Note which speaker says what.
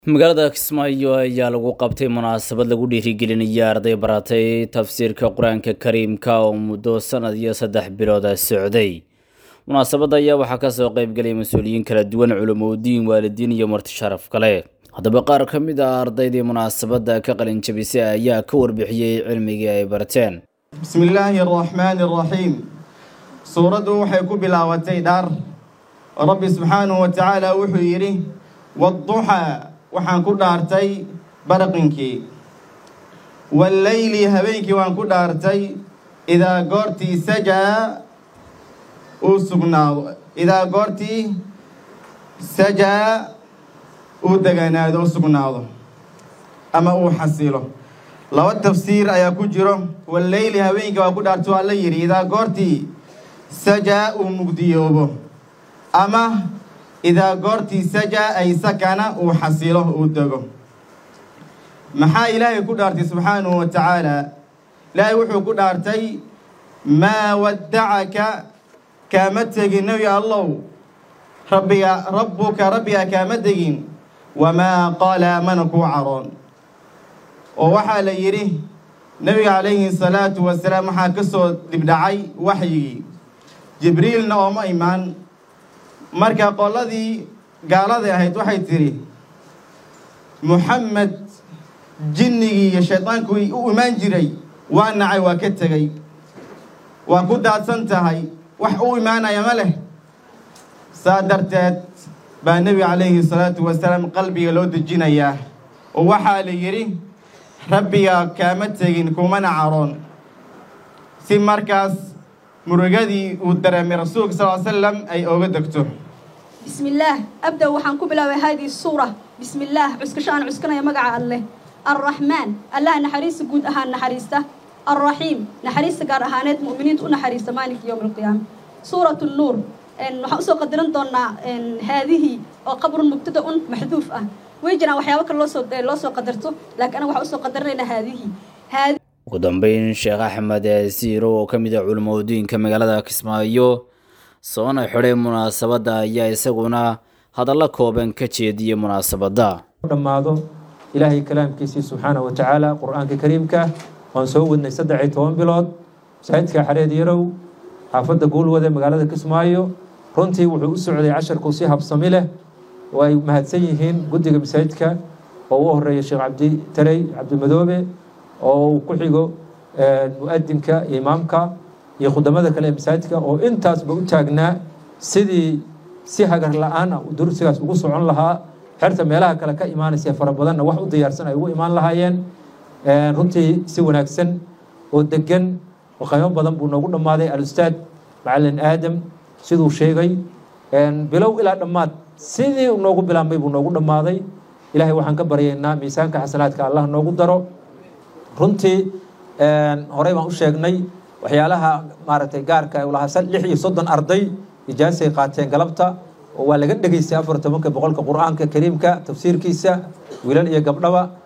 Speaker 1: magaalada kismaayo ayaa lagu qabtay munaasabad lagu dhiirigelinaya arday baratay tafsiirka qur-aanka kariimka oo muddo sanad iyo saddex bilooda socday munaasabadda ayaa waxaa kasoo qeybgelaya mas-uuliyiin kala duwan culumodiin waalidiin iyo marti sharaf kale haddaba qaar ka mid ah ardaydii munaasabadda ka qalin jabisay ayaa ka warbixiyey cilmigii ay barteen
Speaker 2: bismi illaahi araxmaani araxiim suuraddu waxay ku bilaabatay dhaar rabbi subxaanahu wa tacaala wuxuu yidhi wadduxaa waxaan ku dhaartay baraqinkii walleyli habeenkii waan ku dhaartay idaa goortii sajaa uu sugnaado idaa goortii sajaa uu deganaado u sugnaado ama uu xasilo laba tafsiir ayaa ku jiro walleyli habeenkii waan ku dhaartay waa la yidhi idaa goortii sajaa uu mugdiyoobo ama idaa goortii sajaa ay sakana uu xasilo uu dego maxaa ilaahay ku dhaartay subxaanahu wa tacaala ilaahay wuxuu ku dhaartay maa waddacaka kaama tegin nebi allow rabbiga rabbuka rabbiga kaama tegin wamaa qaala mana kuu caroon oo waxaa la yidhi nebiga calayhi salaatu wasalaam waxaa ka soo dhibdhacay waxyigii jibriilna ooma imaan marka qoladii gaaladay ahayd waxay tidhi muxamed jinnigii iyo shayddaankii u imaan jiray waa nacay waa ka tegey waa ku daadsan tahay wax u imaanaya ma leh saa darteed baa nebiga calayhi salaatu wasalaam qalbiga loo dejinayaa oo waxaa la yidhi rabbiga kaama tegin kumana caroon si markaas murugadii uu dareemay rasuulka sal l slam ay ooga degto
Speaker 3: بسم الله أبدأ وحن كبلا هذه السورة بسم الله عسكشان عسكنا يا مقع الله الرحمن الله نحريس جود أهان نحريسته الرحيم نحريس قار أهانات مؤمنين تقول نحريس مالك يوم القيامة سورة النور إن وحوسو قدرن دونا إن هذه قبر مبتدأ محذوف أه ويجنا وحياوك الله سو الله سو قدرته لكن أنا وحوسو قدرنا هذه هذه
Speaker 1: ugu dambeyn sheekh axmed siiro oo ka mid ah culimadiinka magaalada kismaayo soona xidhay munaasabadda ayaa isaguna hadallo kooban ka jeediyey munaasabadda
Speaker 4: dhammaado ilaahay kalaamkiisii subxaanahu wa tacaala qur-aanka kariimka waan soo wadnay saddex iyo toban bilood masaajidka xareed yarow xaafadda guulwade magaalada kismaayo runtii wuxuu u socday casharku si habsami leh oo ay mahadsan yihiin guddiga masaajidka oo u horeeya sheekh cabdi tarey cabdimadoobe oo uu ku xigo mu-adinka iyo imaamka iyo khudamada kale ee masaajidka oo intaasba u taagnaa sidii si hagar la-aan ah dursigaas ugu socon lahaa xerta meelaha kale ka imaanaysa fara badanna wax u diyaarsan ay ugu imaan lahaayeen runtii si wanaagsan oo degan oo qaymo badan buu noogu dhammaaday alustaad macalin aadam siduu sheegay bilow ilaa dhammaad sidii noogu bilaabmay buu noogu dhammaaday ilaahay waxaan ka baryaynaa miisaanka xasanaadka allah noogu daro runtii horey baan u sheegnay waxyaalaha maaragtay gaarka lahaa lix iyo soddon arday ijaasay qaateen galabta oo waa laga dhegaystay afar tobanka boqolka qur-aanka kariimka tafsiirkiisa wiilal iyo gabdhaba